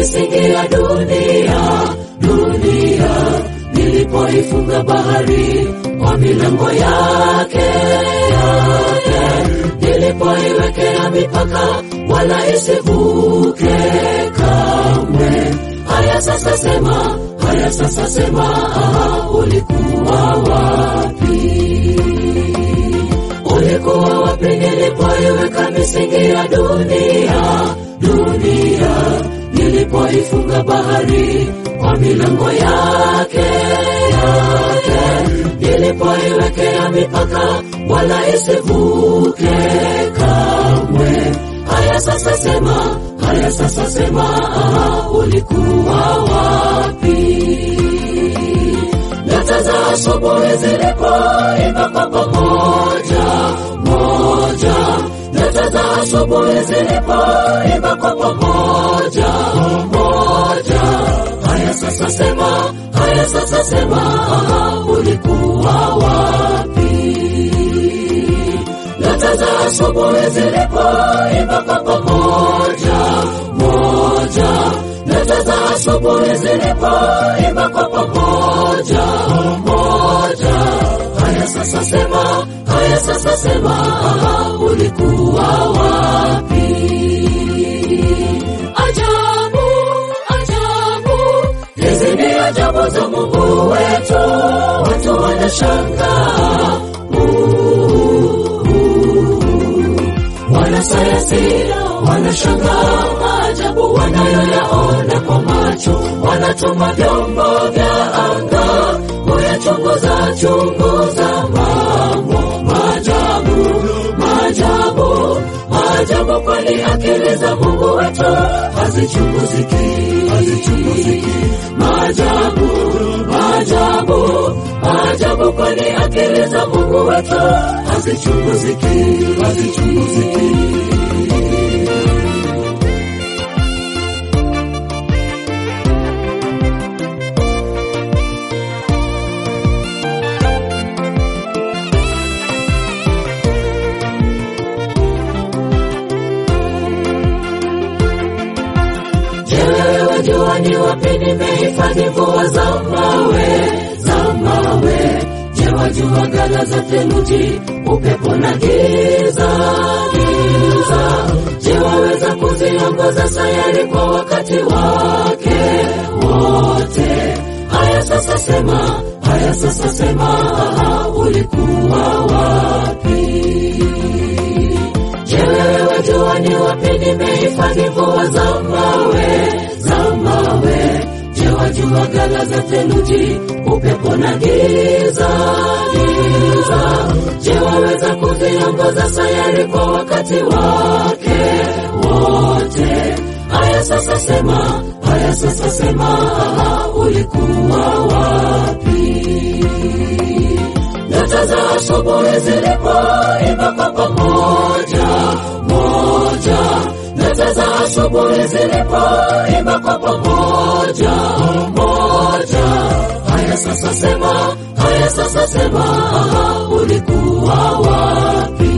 misingi ya dunia, dunia. Nilipoifunga bahari kwa milango yake, yake. Nilipoiwekea mipaka wala isivuke kamwe. Haya sasa sema, haya sasa sema, aha, ulikuwa wapi? Ulikuwa wapi nilipoiweka misingi ya dunia, dunia? Nilipoifunga bahari kwa milango yake, yake. Nilipoiwekea mipaka wala isivuke kamwe. Haya sasa sema, haya sasa sema, aha, ulikuwa wapi? Nyota za asubuhi zilipoimba kwa pamoja moja, nyota za asubuhi zilipoimba kwa pamoja moja. Haya sasa sema, haya sasa sema, aha, ulikuwa wapi? Nyota za asubuhi zilipoimba kwa pamoja moja, nyota za asubuhi zilipoimba kwa pamoja moja. Haya sasa sema, haya sasa sema, aha, ulikuwa wapi? Ajabu, ajabu, hizi ni ajabu za Mungu wetu, watu wanashangaa wanasayansi wanashangaa maajabu wanayoyaona kwa macho, wanatuma vyombo vya anga kuyachunguza chunguza mambo maajabu, maajabu, maajabu, kwani akili za Mungu wetu hazichunguziki, hazichunguziki. Maajabu, maajabu, maajabu, kwani akili za Mungu wetu hazichunguziki, hazichunguziki. Je, wewe jua ni wapi nimehifadhi mvua za mawe, za mawe? Je, wajua ghala za theluji, upepo na giza, giza? Je, waweza kuziongoza sayari kwa wakati wake wote? Haya sasa sema, haya sasa sema, aha, ulikuwa wapi? Je, wewe jua ni wapi nimehifadhi mvua za mawe, za mawe? Je, wajua ghala za theluji, upepo na giza, giza? Je, waweza kuziongoza sayari kwa wakati wake wote? Haya sasa sema, haya sasa sema, aha, ulikuwa wapi? Nyota za asubuhi zilipoimba kwa pamoja moja, nyota za asubuhi zilipoimba kwa pamoja moja. Haya sasa sema, haya sasa sema, aha, ulikuwa wapi?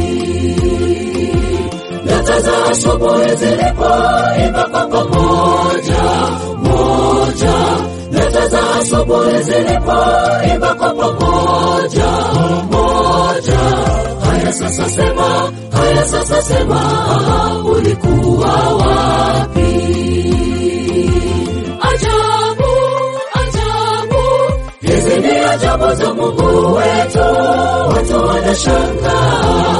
Nyota za asubuhi zilipoimba kwa pamoja moja, nyota za asubuhi zilipoimba kwa pamoja moja. Haya sasa sema, haya sasa sema, aha, ulikuwa wapi? Ajabu, ajabu, hizi ni ajabu za Mungu wetu, watu wanashangaa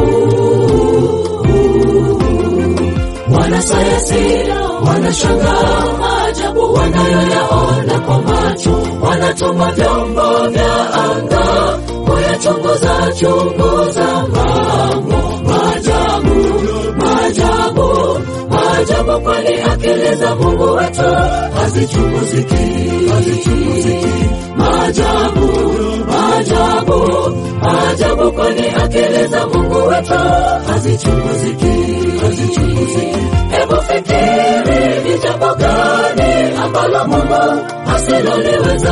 wanasayansi wanashangaa maajabu wanayoyaona kwa macho, wanatuma vyombo vya anga kuyachunguza chunguza mambo maajabu, maajabu, maajabu, kwani akili za Mungu wetu hazichunguziki, hazichunguziki. Maajabu, maajabu, maajabu, kwani akili za Mungu wetu hazichunguziki, hazichunguziki. Hebu fikiri ni jambo gani ambalo Mungu asiloliweza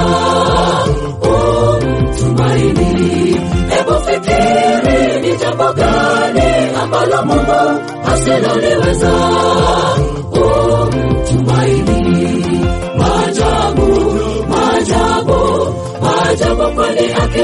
umtumaini. Hebu fikiri ni jambo gani ambalo Mungu asiloliweza umtumaini.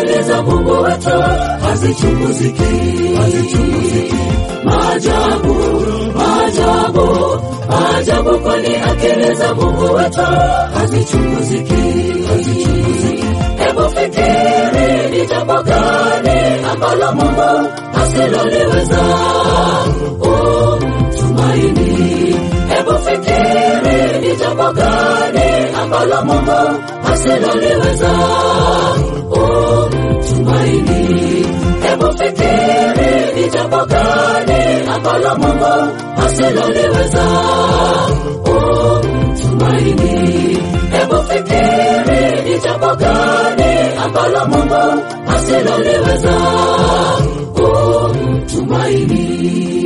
akili za Mungu wetu hazichunguziki, hazichunguziki. Maajabu, maajabu, maajabu, kwani akili za Mungu wetu hazichunguziki, hazichunguziki. Hebu fikiri ni jambo gani ambalo Mungu asiloliweza. Oh, tumaini. Hebu fikiri ni jambo gani ambalo Mungu asiloliweza. Oh, tumaini. Hebu fikiri ni jambo gani ambalo Mungu asiloliweza. Oh, tumaini. Hebu fikiri ni jambo gani ambalo Mungu asiloliweza. Oh, tumaini.